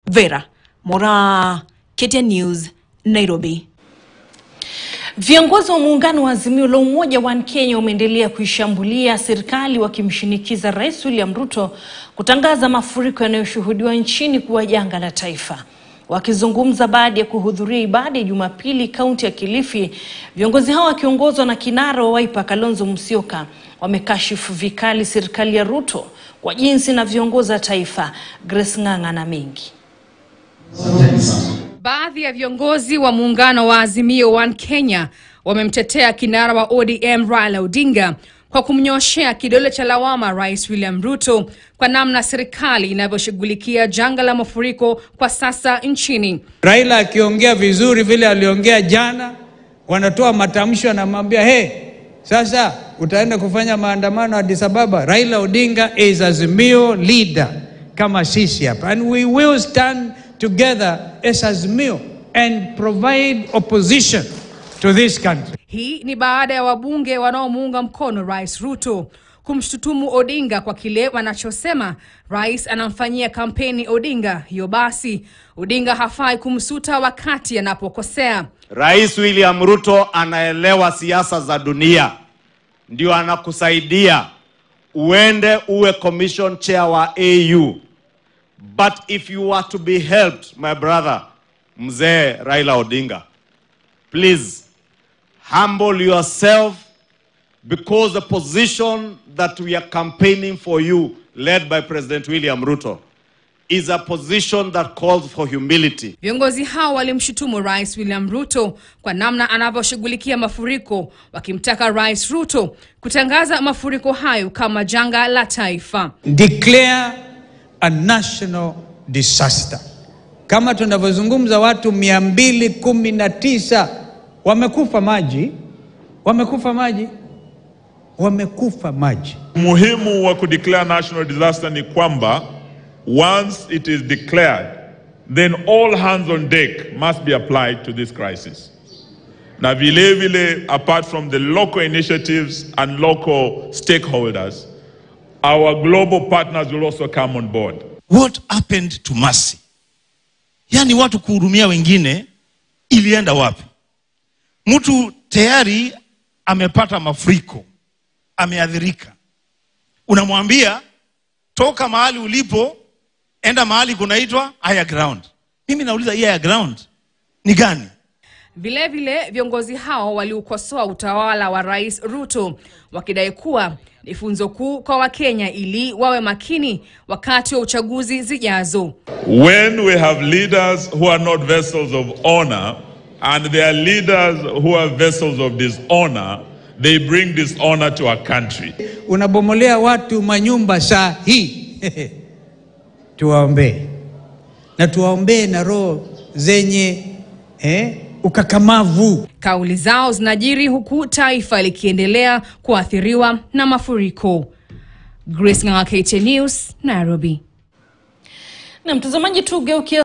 Vera Mora, KTN News, Nairobi. Viongozi wa muungano wa Azimio la Umoja One Kenya wameendelea kuishambulia serikali wakimshinikiza Rais William Ruto kutangaza mafuriko yanayoshuhudiwa nchini kuwa janga la taifa. Wakizungumza baada ya kuhudhuria ibada ya Jumapili kaunti ya Kilifi, viongozi hao wakiongozwa na kinara wa Wiper Kalonzo Musyoka wamekashifu vikali serikali ya Ruto kwa jinsi inavyoongoza taifa. Grace Ng'ang'a na mengi Baadhi ya viongozi wa muungano wa Azimio One Kenya wamemtetea kinara wa ODM Raila Odinga kwa kumnyoshea kidole cha lawama Rais William Ruto kwa namna serikali inavyoshughulikia janga la mafuriko kwa sasa nchini. Raila akiongea vizuri vile aliongea jana, wanatoa matamsho, anamwambia he, sasa utaenda kufanya maandamano Addis Ababa. Raila Odinga is Azimio leader kama sisi hapa, and we will stand together as Azimio and provide opposition to this country. Hii ni baada ya wabunge wanaomuunga mkono Rais Ruto kumshutumu Odinga kwa kile wanachosema rais anamfanyia kampeni Odinga. Hiyo basi, Odinga hafai kumsuta wakati anapokosea. Rais William Ruto anaelewa siasa za dunia, ndio anakusaidia uende uwe commission chair wa AU. But if you are to be helped, my brother, mzee Raila Odinga, please humble yourself because the position that we are campaigning for you, led by President William Ruto, is a position that calls for humility. Viongozi hao walimshutumu Rais William Ruto kwa namna anavyoshughulikia mafuriko, wakimtaka Rais Ruto kutangaza mafuriko hayo kama janga la taifa. Declare a national disaster. Kama tunavyozungumza watu mia mbili kumi na tisa wamekufa maji, wamekufa maji, wamekufa maji. Umuhimu wa kudeclare national disaster ni kwamba once it is declared then all hands on deck must be applied to this crisis. Na vile vile apart from the local initiatives and local stakeholders our global partners will also come on board. What happened to mercy? Yaani watu kuhurumia wengine ilienda wapi? Mtu tayari amepata mafuriko, ameadhirika, unamwambia toka mahali ulipo, enda mahali kunaitwa higher ground. Mimi nauliza hii higher ground ni gani? Vilevile viongozi hao waliukosoa utawala wa Rais Ruto wakidai kuwa ni funzo kuu kwa Wakenya ili wawe makini wakati wa uchaguzi zijazo. When we have leaders who are not vessels of honor and there are leaders who are vessels of dishonor, they bring dishonor to our country. Unabomolea watu manyumba saa hii tuwaombee na tuwaombee na roho zenye eh, ukakamavu. Kauli zao zinajiri huku taifa likiendelea kuathiriwa na mafuriko. Grace Ng'ang'a, KTN News, Nairobi. Na mtazamaji, tugeukia